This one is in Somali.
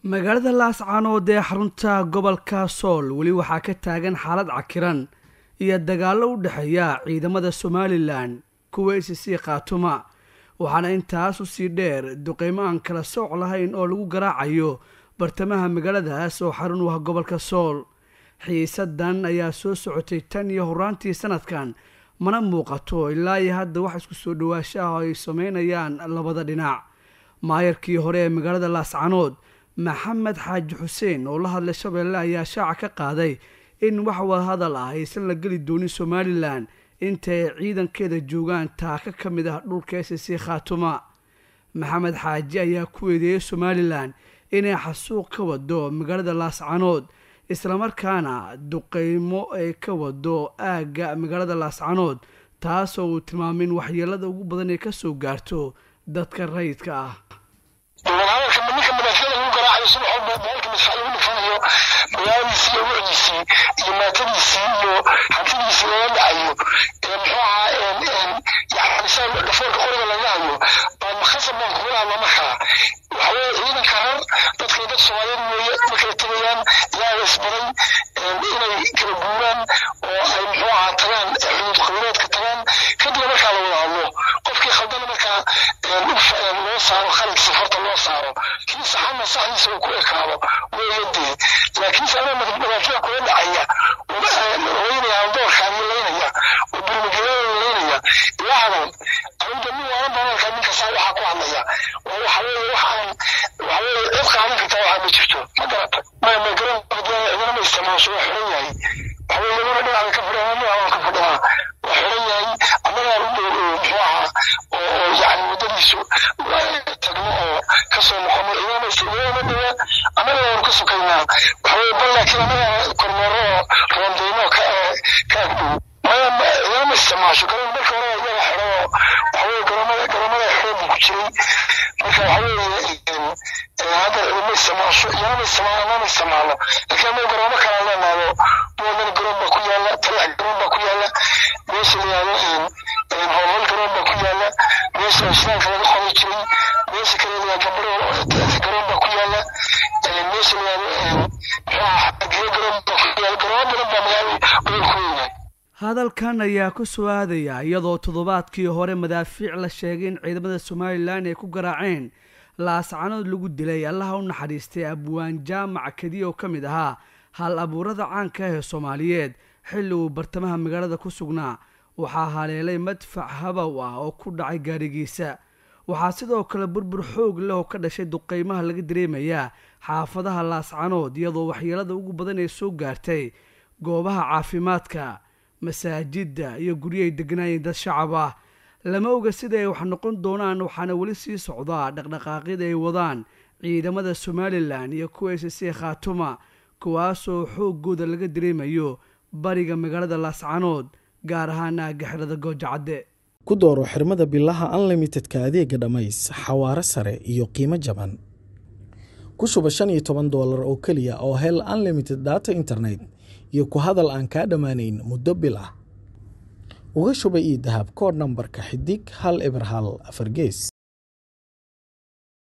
magaalada laascaanood ee xarunta gobolka sool weli waxaa ka taagan xaalad cakiran iyo dagaallo u dhexeeya ciidamada somalilan kuwa icc khaatuma waxaana intaas usii dheer duqeymo aan kala sooc lahayn oo lagu garaacayo bartamaha magaaladaas oo xarun u ah gobolka sool xiisadan ayaa soo socotay tan iyo horaantii sanadkan mana muuqato ilaa iyo hadda wax isku soo dhawaasho ah oo ay sameynayaan labada dhinac maayarkii hore ee magaalada laascanood maxamed xaaji xuseen oo la hadlay shabeelle ayaa shaaca ka qaaday in wax wadahadal ah aysan la geli doonin somalilan inta ay ciidankeeda joogaan taaka ka mid ah dhulka s c khaatuma maxamed xaaji ayaa ku eedeeyey somalilan inay xasuuq ka wado magaalada laascanood islamarkaana duqeymo ay ka wado aagga magaalada laascanood taasoo uu tilmaamay in waxyeelada ugu badan ay kasoo gaarto dadka rayidka ah hadalka ninka madaafyada lagu garaacayo subax walba boqolka madfac lagu dhufanayo magaaladiisii iyo wicdiisii iyo maatadiisii iyo hantidiisii laga dhacayo muxuu ahaa yani saa dhafoorka qoriga laga hayo baa makhasab baan kugula hadla markaa waxaweye ciidanka rar dadkay dad soomaaliyeed weeye ma kala tegayaan ilaaha isbaday inay kala guuraan oo ay muxuu ahaa tagaan xuduud qabiileedka tagaan kadibna markaa la wada hadlo qofkii khaldana markaa loo saaro khaladkiisa farta loo saaro kii saxana saxdiisa uu ku ekaado weeyadee laakiinse anaa madaafiic kula dhacaya laynaya haldoorkaan laynaya oo burmageelada laynaya ilaa hadan aniga nin waanan baan arkaa ninka saa waxaa ku hadlaya waa waxa weeye wax aan waxa weeye cid qaadan karta waxaa ma jirto ma garata ma ma garan cidina ma isticmaasho waa xiran yahay waxa weeye laguna dhinaca ka fadhiya dhinaca ka fadhiyaa waa xiran yahay annagaa u dhow muxuu ahaa oo yani waddadiisu tagno oo kasoo noqono cidina cidina dhiga annaga waanu ka sukaynaa waxa weeye bal laakiin annaga kormeero oo roondeyno ka ka agdhow maya cidina ma isticmaasho garoon marka hore iyaga xidho oo waxa weeye garoomada garoomada xidho buu ku jiray marka waxa weeye hadda cidima isticmaasho iyana ma isticmaalo anama isticmaalo laakiin annaga garoomo kala leenaado buwadana garoon baa ku yaala talax garoon baa ku yaala meesha la yihahdo howlhal garoon baa ku yaala meesha islaamka laga qoday jiray meesha kale la gambaro garoon baa ku yaala meesha la yihahdo muxuu ahaa xagiyo garoon baa ku yaala garoomo badan baa magaalada gobolku weynay hadalkan ayaa ku soo aadaya iyadoo toddobaadkii hore madaafiic la sheegay in ciidamada somalilan ay ku garaaceen laascanood lagu dilay allaha u naxariistay abwaan jaamac kadiya oo ka mid ahaa hal abuurada caanka ah ee soomaaliyeed xilli uu bartamaha magaalada ku sugnaa waxaa haleelay madfac habow ah oo ku dhacay gaarigiisa waxaa sidoo kale burbur xoog leh oo ka dhashay duqeymaha laga dareemayaa xaafadaha laascanood iyadoo waxyeelada ugu badan ee soo gaartay goobaha caafimaadka masaajidda iyo guryahay degnaayeen dad shacab ah lama oga sida ay wax noqon doonaan waxaana weli sii socdaa dhaqdhaqaaqyada ay wadaan ciidamada somalilan iyo kuwa s c khaatuma kuwaasoo xooggooda laga dareemayo bariga magaalada laascanood gaar ahaan aagga xirada goojacadde ku dooro xirmada bilaha unlimitedka adeega dhammays xawaaro sare iyo qiimo jaban ku shuba shan iyo toban doolar oo keliya oo hel unlimited data internet iyo ku hadal aan kaa dhammaanayn muddo bil ah uga shuba io dahab koodh nambarka xidig hal eber hal afar gees